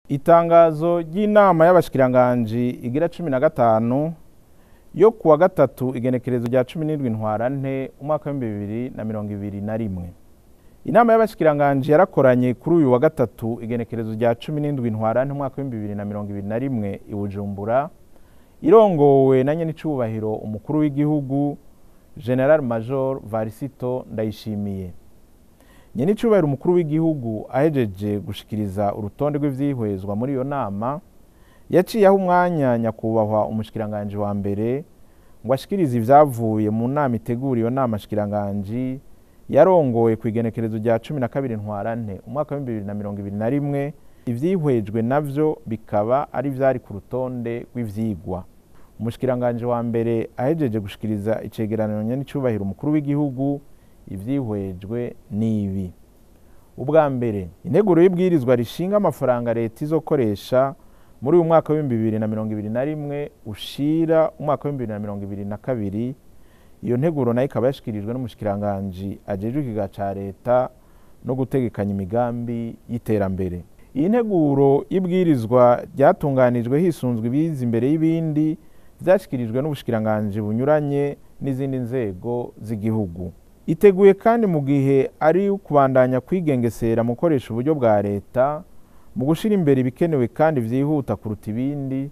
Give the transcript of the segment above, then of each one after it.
itangazo ry'inama y'abashikiranganji igira cumi na gatanu yo kuwa gatatu igenekerezo rya cumi n'indwi ntwarante umwaka w'ibihumbi bibiri na mirongo ibiri na rimwe inama y'abashikiranganji yarakoranye kuri uyu wa gatatu igenekerezo rya cumi n'indwi ntwarante umwaka w'ibihumbi bibiri na mirongo ibiri na rimwe i bujumbura irongowe na nyenicubahiro umukuru w'igihugu general major varisito ndayishimiye nyenicubahiro umukuru w'igihugu ahejeje gushikiriza urutonde rw'ivyihwezwa muri iyo nama yaciyeho umwanya nyakubahwa umushikiranganji wa mbere ngo ashikirize ivyavuye mu nama itegura iyo nama shikiranganji yarongowe ku igenekerezo rya cumi na kabiri ntwarante umwaka w'ibihumbi bibiri na mirongo ibiri na rimwe ivyihwejwe navyo bikaba ari vyari ku rutonde rw'ivyigwa umushikiranganji wa mbere ahejeje gushikiriza icegeranyo nyenicubahiro umukuru w'igihugu ivyihwejwe n'ibi ubwa mbere integuro y'ibwirizwa rishinga amafaranga leta izokoresha muri uyu mwaka w'ibihumbi bibiri na mirongo ibiri na rimwe ushira umwaka w'ibihumbi bibiri na mirongo ibiri na kabiri iyo nteguro nayo ikaba yashikirijwe n'umushikiranganji ajejwe ikiga ca leta no gutegekanya imigambi y'iterambere iyi nteguro y'ibwirizwa ryatunganijwe hisunzwe ibiza imbere y'ibindi vyashikirijwe n'ubushikiranganji bunyuranye n'izindi nzego z'igihugu iteguye kandi mu gihe ari kubandanya kwigengesera mu gukoresha uburyo bwa leta mu gushyira imbere ibikenewe kandi byihuta kuruta ibindi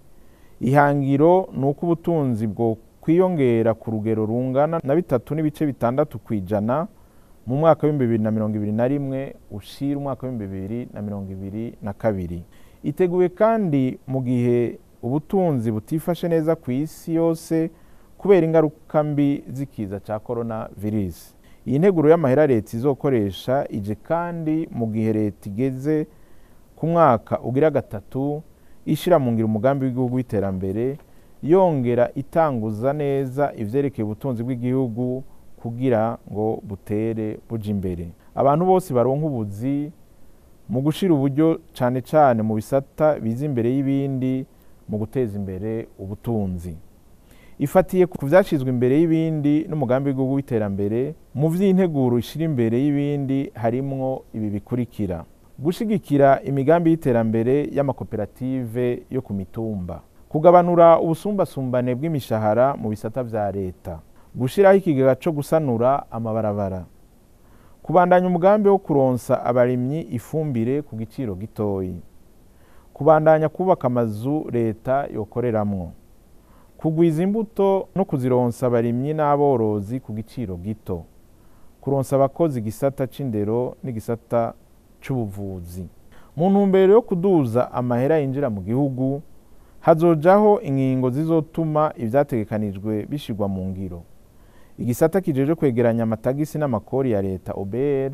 ihangiro ni uko ubutunzi bwo kwiyongera ku rugero rungana na bitatu n'ibice bitandatu ku ijana mu mwaka w'ibihumbi bibiri na mirongo ibiri na rimwe ushira umwaka w'ibihumbi bibiri na mirongo ibiri na kabiri iteguye kandi mu gihe ubutunzi butifashe neza ku isi yose kubera ingaruka mbi z'ikiza cya korona virusi iyi nteguro y'amahera leta izokoresha ije kandi mu gihe leta igeze ku mwaka ugira gatatu ishyira mu ngiro umugambi w'igihugu w'iterambere yongera itanguza neza ivyerekeye ubutunzi bw'igihugu kugira ngo butere buja imbere abantu bose baronka ubuzi mu gushira uburyo cane cane mu bisata biza imbere y'ibindi mu guteza imbere ubutunzi ifatiye ku vyashizwe imbere y'ibindi n'umugambi w'igihugu w'iterambere mu vy'integuro ishira imbere y'ibindi harimwo ibi bikurikira gushigikira imigambi y'iterambere y'amakoperative yo ku mitumba kugabanura ubusumbasumbane bw'imishahara mu bisata vya leta gushiraho ikigega co gusanura amabarabara kubandanya umugambi wo kuronsa abarimyi ifumbire ku giciro gitoyi kubandanya kubaka amazu leta yokoreramwo kugwiza imbuto no kuzironsa abarimyi n'aborozi ku giciro gito kuronsa abakozi igisata c'indero n'igisata c'ubuvuzi mu ntumbero yo kuduza amahera yinjira mu gihugu hazojaho ingingo zizotuma ivyategekanijwe bishirwa mu ngiro igisata kijeje kwegeranya amatagisi n'amakori ya leta obr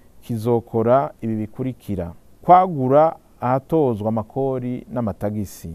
kizokora ibi bikurikira kwagura ahatozwa amakori n'amatagisi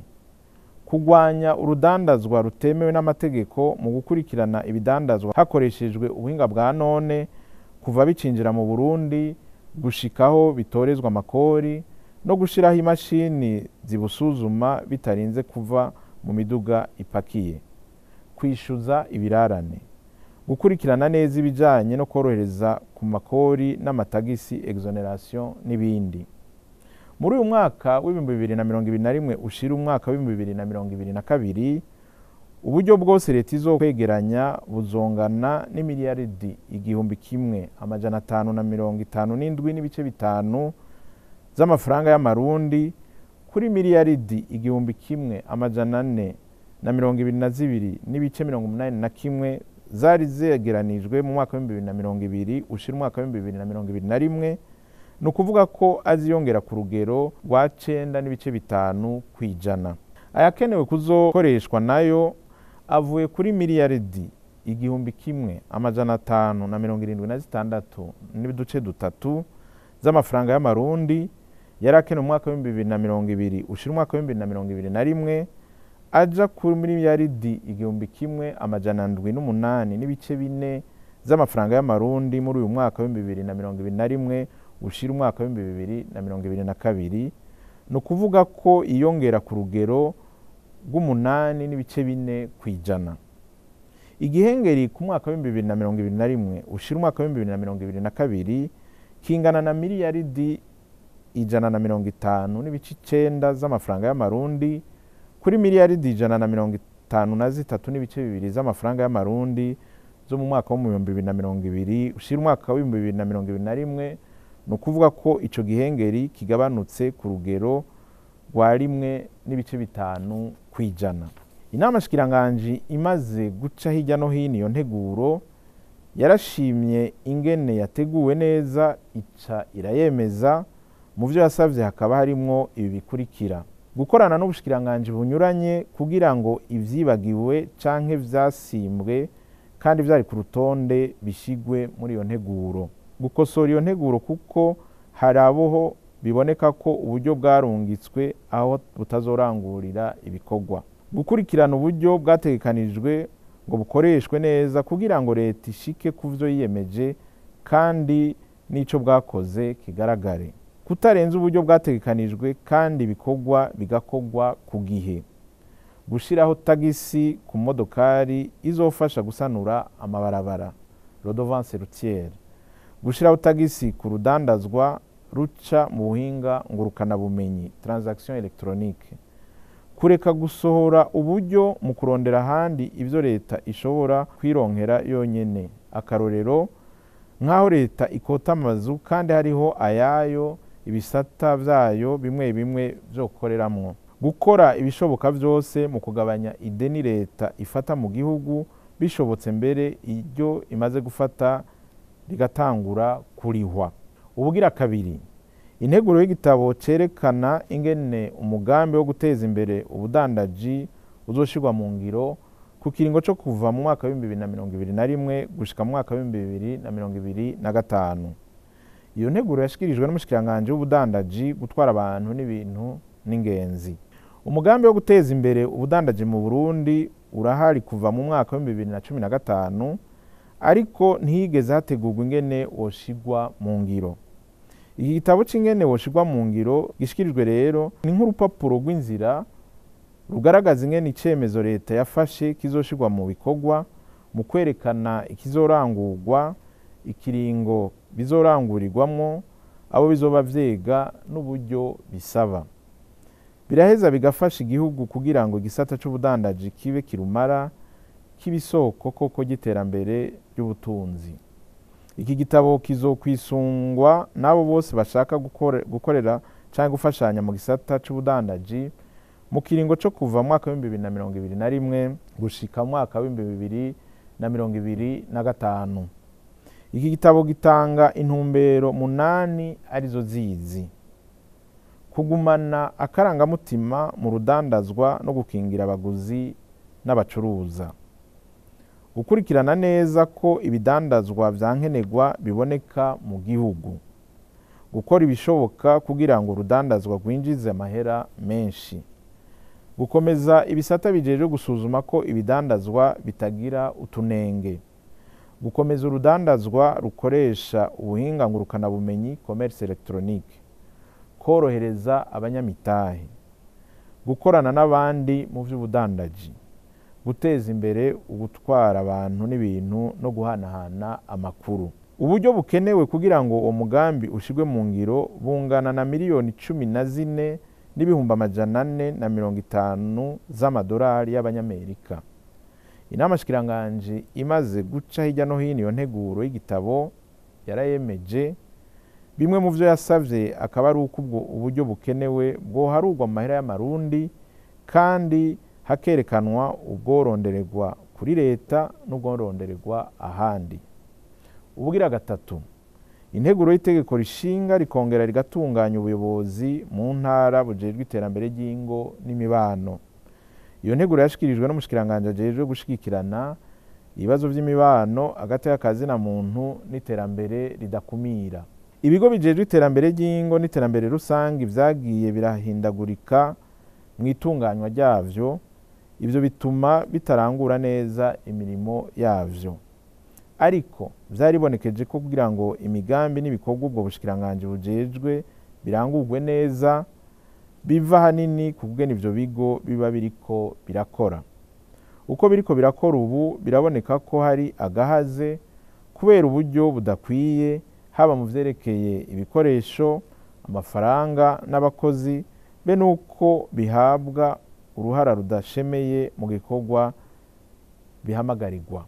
kugwanya urudandazwa rutemewe n'amategeko mu gukurikirana ibidandazwa hakoreshejwe ubuhinga bwa none kuva bicinjira mu burundi gushikaho bitorezwa amakori no gushiraho imashini zibusuzuma bitarinze kuva mu miduga ipakiye kwishyuza ibirarane gukurikirana neza ibijyanye no korohereza ku makori n'amatagisi exoneration n'ibindi muri uyu mwaka w'ibihumbi bibiri na mirongo ibiri na rimwe ushira umwaka w'ibihumbi bibiri na mirongo ibiri na kabiri uburyo bwose leta izo kwegeranya buzongana n'imiliyaridi igihumbi kimwe amajana atanu na mirongo itanu n'indwi n'ibice bitanu z'amafaranga y'amarundi kuri miliyaridi igihumbi kimwe amajana ane na mirongo ibiri na zibiri n'ibice mirongo umunani na kimwe zari zegeranijwe mu mwaka w'ibihumbi bibiri na mirongo ibiri ushira umwaka w'ibihumbi bibiri na mirongo ibiri na rimwe ni ukuvuga ko aziyongera ku rugero rwa cenda n'ibice bitanu ku ijana ayakenewe kuzokoreshwa nayo avuye kuri miliyaridi igihumbi kimwe amajana atanu na mirongo irindwi na zitandatu n'iduce dutatu z'amafaranga y'amarundi yari akenewe mu mwaka w'ibihumbi bibiri na mirongo ibiri ushira umwaka w'ibihumbi bibiri na mirongo ibiri na rimwe aja kuri miliyaridi igihumbi kimwe amajana ndwi n'umunani n'ibice bine z'amafaranga y'amarundi muri uyu mwaka w'ibihumbi bibiri na mirongo ibiri na rimwe ushira umwaka w'ibihumbi bibiri na mirongo ibiri na kabiri ni ukuvuga ko iyongera ku rugero rw'umunani n'ibice bine ku ijana igihengeri ku mwaka w'ibihumbi bibiri na mirongo ibiri na rimwe ushira umwaka w'ibihumbi bibiri na mirongo ibiri na kabiri kingana na miliyaridi ijana na mirongo itanu n'ibice icenda z'amafaranga y'amarundi kuri miliyaridi ijana na mirongo itanu na zitatu n'ibice bibiri z'amafaranga y'amarundi zo mu mwaka w'ibihumbi bibiri na mirongo ibiri ushira umwaka w'ibihumbi bibiri na mirongo ibiri na rimwe ni ukuvuga ko ico gihengeri kigabanutse ku rugero rwa rimwe n'ibice bitanu kw'ijana inama shikiranganji imaze guca hirya no hino iyo nteguro yarashimye ingene yateguwe neza ica irayemeza mu vyo yasavye hakaba harimwo ibi bikurikira gukorana n'ubushikiranganji bunyuranye kugira ngo ivyibagiwe canke vyasimbwe kandi vyari ku rutonde bishigwe muri iyo nteguro gukosora iyo nteguro kuko hari aboho biboneka ko uburyo bwarungitswe aho butazorangurira ibikorwa gukurikirana uburyo bwategekanijwe ngo bukoreshwe neza kugira ngo leta ishike ku vyo yiyemeje kandi n'ico bwakoze kigaragare kutarenza uburyo bwategekanijwe kandi ibikorwa bigakorwa ku gihe gushiraho tagisi ku modokari izofasha gusanura amabarabara rodovance routiere gushiraho tagisi ku rudandazwa ruca mu buhinga ngurukanabumenyi transaction electronique kureka gusohora uburyo mu kurondera ahandi ivyo leta ishobora kwironkera yonyene akarorero nk'aho leta ikota amazu kandi hariho ayayo ibisata vyayo bimwe bimwe vyo gukoreramwo gukora ibishoboka vyose mu kugabanya ideni leta ifata mu gihugu bishobotse mbere iryo imaze gufata rigatangura kurihwa ubugira kabiri integuro y'igitabo cerekana ingene umugambi wo guteza imbere ubudandaji uzoshirwa mu ngiro ku kiringo co kuva mu mwaka w'ibihumbi bibiri na mirongo ibiri na rimwe gushika mu mwaka w'ibihumbi bibiri na mirongo ibiri na gatanu iyo nteguro yashikirijwe n'umushikiranganji w'ubudandaji gutwara abantu n'ibintu n'ingenzi umugambi wo guteza imbere ubudandaji mu burundi urahari kuva mu mwaka w'ibihumbi bibiri na cumi na gatanu ariko ntihigeze hategurwa ingene woshigwa mu ngiro iki gitabo c'ingene woshigwa mu ngiro gishikirijwe rero ni nk'urupapuro rw'inzira rugaragaza ingene icemezo leta yafashe kizoshirwa mu bikorwa mu kwerekana ikizorangurwa ikiringo bizorangurirwamwo abo bizoba vyega n'uburyo bisaba biraheza bigafasha igihugu kugira ngo igisata c'ubudandaji kibe kirumara kiba isoko koko ry'iterambere ry'ubutunzi iki gitabo kizokwisungwa n'abo bose bashaka gukorera cyangwa gufashanya mu gisata c'ubudandaji mu kiringo co kuva mu mwaka w'ibihumbi bibiri na mirongo ibiri na rimwe gushika mu mwaka w'ibihumbi bibiri na mirongo ibiri na gatanu iki gitabo gitanga intumbero munani arizo zizi kugumana akarangamutima mu rudandazwa no gukingira abaguzi n'abacuruza gukurikirana neza ko ibidandazwa vya nkenerwa biboneka mu gihugu gukora ibishoboka kugira ngo urudandazwa rwinjize amahera menshi gukomeza ibisata bijejwe gusuzuma ko ibidandazwa bitagira utunenge gukomeza urudandazwa rukoresha ubuhinga ngurukanabumenyi commerce electronique korohereza abanyamitahe gukorana n'abandi mu vy'ubudandaji guteza imbere ugutwara abantu n'ibintu no guhanahana amakuru uburyo bukenewe kugira ngo uwo mugambi ushirwe mu ngiro bungana na miliyoni cumi na zine n'ibihumbi amajana ane na mirongo itanu z'amadolari y'abanyamerika inama shikiranganji imaze guca hirya no hino iyo nteguro y'igitabo yarayemeje bimwe mu vyo yasavye akaba ari uko ubwo uburyo bukenewe bwoharurwa mu mahera y'amarundi kandi hakerekanwa ubworondererwa kuri leta n'ubworondererwa ahandi ubugira gatatu integuro y'itegeko rishinga rikongera rigatunganya ubuyobozi mu ntara bujejwe iterambere ry'ingo n'imibano iyo nteguro yashikirijwe n'umushikiranganji ajejwe gushigikirana ibibazo vy'imibano hagati y'akazina muntu n'iterambere ridakumira ibigo bijejwe iterambere ry'ingo n'iterambere rusange vyagiye birahindagurika mu itunganywa ryavyo ivyo bituma bitarangura neza imirimo yavyo ariko vyaribonekeje ko kugira ngo imigambi n'ibikorwa ubwo bushikiranganji bujejwe birangurwe neza biva hanini ku kugena ivyo bigo biba biriko birakora uko biriko birakora ubu biraboneka ko hari agahaze kubera uburyo budakwiye haba mu vyerekeye ibikoresho amafaranga n'abakozi be nuko bihabwa uruhara rudashemeye mu gikorwa bihamagarirwa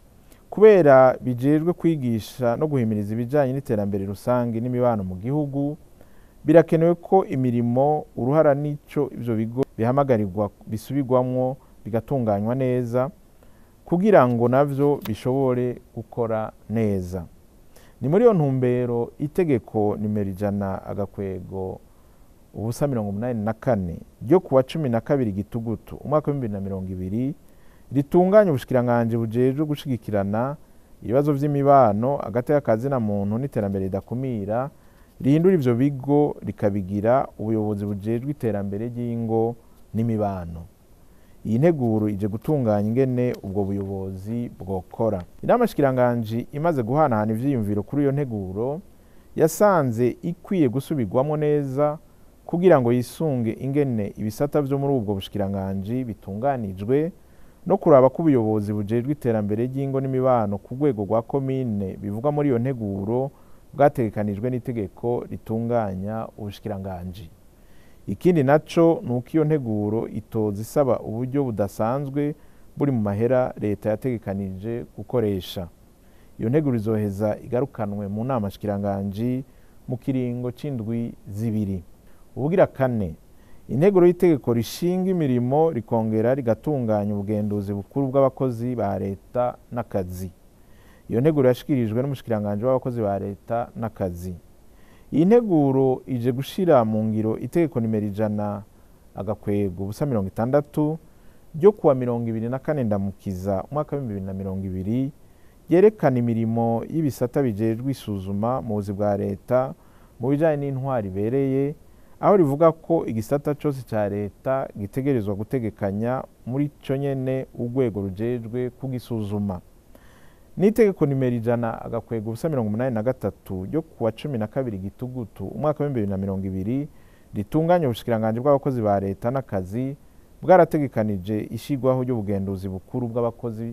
kubera bijejwe kwigisha no guhimiriza ibijyanye n'iterambere rusange n'imibano mu gihugu birakenewe ko imirimo uruhara n'icyo ibyo bigo bihamagarirwa bisubirwamwo bigatunganywa neza kugira ngo nabyo bishobore gukora neza ni muri iyo ntumbero itegeko nimero ijana agakwego ubusa mirongo umunani na kane ryo kuwa cumi na kabiri gitugutu umwaka w'ibihumbi na mirongo ibiri ritunganya ubushikiranganji bujejwe gushigikirana ibibazo by'imibano hagati y'akazi na muntu n'iterambere ridakumira rihindura ivyo bigo rikabigira ubuyobozi bujejwe iterambere ry'ingo n'imibano iyi nteguro ije gutunganya ingene ubwo buyobozi bwokora inama shikiranganji imaze guhanahana ivyiyumviro kuri iyo nteguro yasanze ikwiye gusubirwamo neza kugira ngo yisunge ingene ibisata vyo muri ubwo bushikiranganji bitunganijwe no kuraba ko ubuyobozi bujejwe iterambere ry'ingo n'imibano ku rwego rwa komine bivugwa muri iyo nteguro bwategekanijwe n'itegeko ritunganya ubushikiranganji ikindi naco ni uko iyo nteguro itoza isaba uburyo budasanzwe buri mu mahera leta yategekanije gukoresha iyo nteguro izoheza igarukanwe mu nama shikiranganji mu kiringo c'indwi zibiri ubugira kane integuro y'itegeko rishinga imirimo rikongera rigatunganya ubugenduzi bukuru bw'abakozi ba leta n'akazi iyo nteguro yashikirijwe n'umushikiranganji w'abakozi ba leta n'akazi iyi nteguro ije gushira mu ngiro itegeko nimero ijana agakwego ubusa mirongo itandatu ryo kuwa mirongo ibiri na kane ndamukiza umwaka w'ibihumbi bibiri na mirongo ibiri ryerekana imirimo y'ibisata bijejwe isuzuma mu buzi bwa leta mu bijanye n'intwari ibereye aho rivuga ko igisata cyose cya leta gitegerezwa gutegekanya muri cyo nyene urwego rujejwe kugisuzuma n'itegeko nimero ijana agakwega ubusa mirongo umunani na gatatu ryo kuwa cumi na kabiri gitugutu umwaka w'ibihumbi bibiri na mirongo ibiri ritunganya ubushikiranganji bw'abakozi ba leta n'akazi bwarategekanije ishigwaho ry'ubugenduzi bukuru bw'abakozi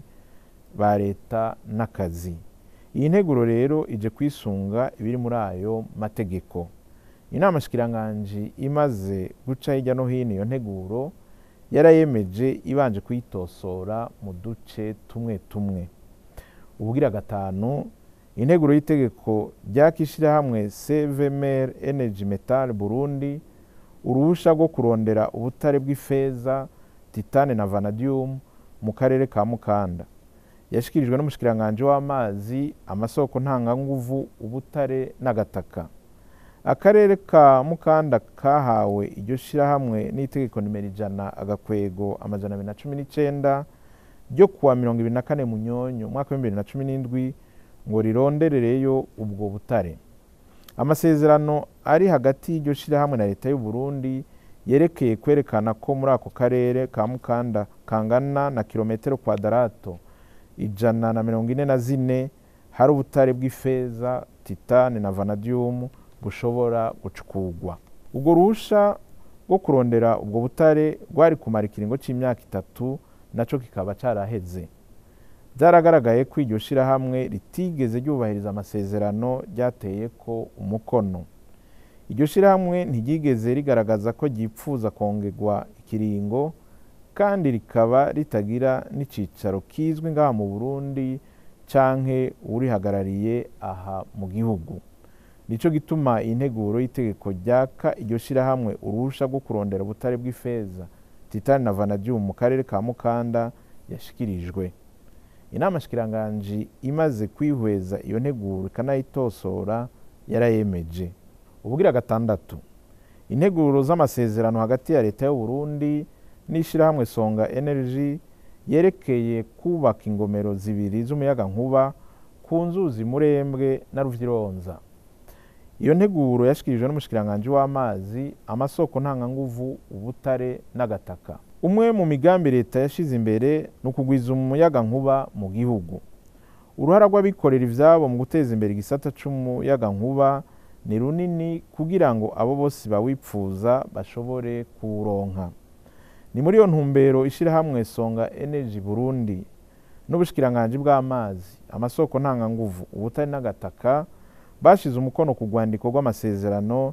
ba leta n'akazi iyi nteguro rero ije kwisunga ibiri muri ayo mategeko inama shikiranganji imaze guca hirya no hino iyo nteguro yarayemeje ibanje kuyitosora mu duce tumwe tumwe ubugira gatanu integuro y'itegeko ryakishirahamwe cvmr energy metal burundi uruhusha rwo kurondera ubutare bw'ifeza titane na vanadium mu karere ka mukanda yashikirijwe n'umushikiranganji w'amazi amasoko ntanganguvu ubutare n'agataka akarere ka mukanda kahawe iryo shirahamwe n'itegeko nimero ijana agakwego amajana abiri na cumi n'icenda ryo kuwa mirongo ibiri na kane munyonyo umwaka w'ibihumbi bibiri na cumi n'indwi ngo rironderereyo ubwo butare amasezerano ari hagati y'iryo shirahamwe na leta y'u Burundi yerekeye kwerekana ko muri ako karere ka mukanda kangana na kilometero kwadarato ijana na mirongo ine na zine hari ubutare bw'ifeza titane na vanadium bushobora gucukurwa ubwo ruhusha rwo kurondera ubwo butare rwari kumara ikiringo c'imyaka itatu naco kikaba caraheze byaragaragaye ko iryo shirahamwe ritigeze ryubahiriza amasezerano ryateye ko umukono iryo shirahamwe ntiryigeze rigaragaza ko ryipfuza kongerwa ikiringo kandi rikaba ritagira n'icicaro kizwi ngaha mu burundi canke urihagarariye aha mu gihugu nico gituma iyi nteguro y'itegeko ryaka iryo shirahamwe uruhusha rwo kurondera ubutare bw'ifeza titani na vanadium mu karere ka mukanda yashikirijwe inama shikiranganji imaze kwihweza iyo nteguro ikanayitosora yarayemeje ubugira gatandatu integuro z'amasezerano hagati ya leta y'u Burundi n'ishirahamwe songa energy yerekeye kubaka ingomero zibiri z'umuyagankuba ku nzuzi murembwe na ruvyironza iyo nteguro yashikirijwe n'umushikiranganji w'amazi amasoko ntanganguvu ubutare n'agataka umwe mu migambi leta yashize imbere ni ukugwiza umuyagankuba mu gihugu uruhara rw'abikorera ivyabo mu guteza imbere igisata c'umuyagankuba ni runini kugira ngo abo bose bawipfuza bashobore kuwuronka ni muri iyo ntumbero ishirahamwe songa energy burundi n'ubushikiranganji bw'amazi amasoko ntanganguvu ubutare n'agataka bashize umukono ku rwandiko rw'amasezerano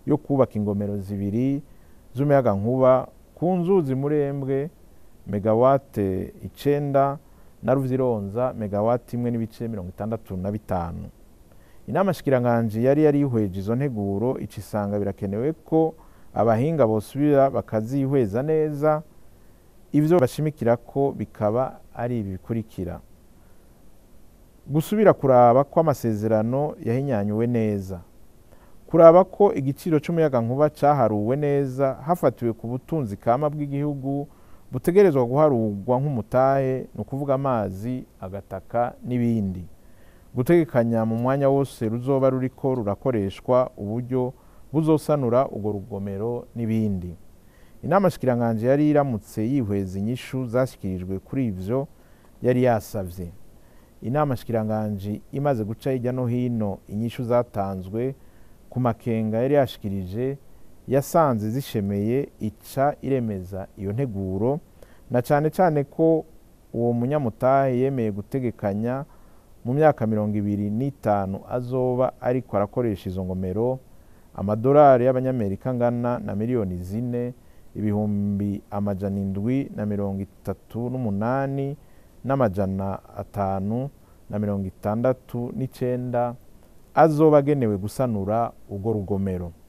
yo kubaka ingomero zibiri z'umuyagankuba ku nzuzi murembwe megawate icenda na ruvyironza megawati imwe n'ibice mirongo itandatu na bitanu inama shikiranganji yari yarihweje izo nteguro ica isanga birakenewe ko abahinga bosubira bakazihweza neza ivyo bashimikira ko bikaba ari ibi bikurikira gusubira kuraba ko amasezerano yahinyanyuwe neza kuraba ko igiciro c'umuyagankuba caharuwe neza hafatiwe ku butunzi kama bw'igihugu butegerezwa guharurwa nk'umutahe ni ukuvuga amazi agataka n'ibindi gutegekanya mu mwanya wose ruzoba ruriko rurakoreshwa uburyo buzosanura urwo rugomero n'ibindi inama shikiranganji yari iramutse yihweza inyishu zashyikirijwe kuri ivyo yari yasavye inama shikiranganji imaze guca hirya no hino inyishu zatanzwe ku makenga yari yashikirije yasanze zishemeye ica iremeza iyo nteguro na cane cane ko uwo munyamutahe yemeye gutegekanya mu myaka mirongo ibiri n'itanu azoba ariko arakoresha izo ngomero amadolari y'abanyamerika angana na miliyoni zine ibihumbi amajana indwi na mirongo itatu n'umunani n'amajana atanu na mirongo itandatu n'icenda azoba agenewe gusanura urwo rugomero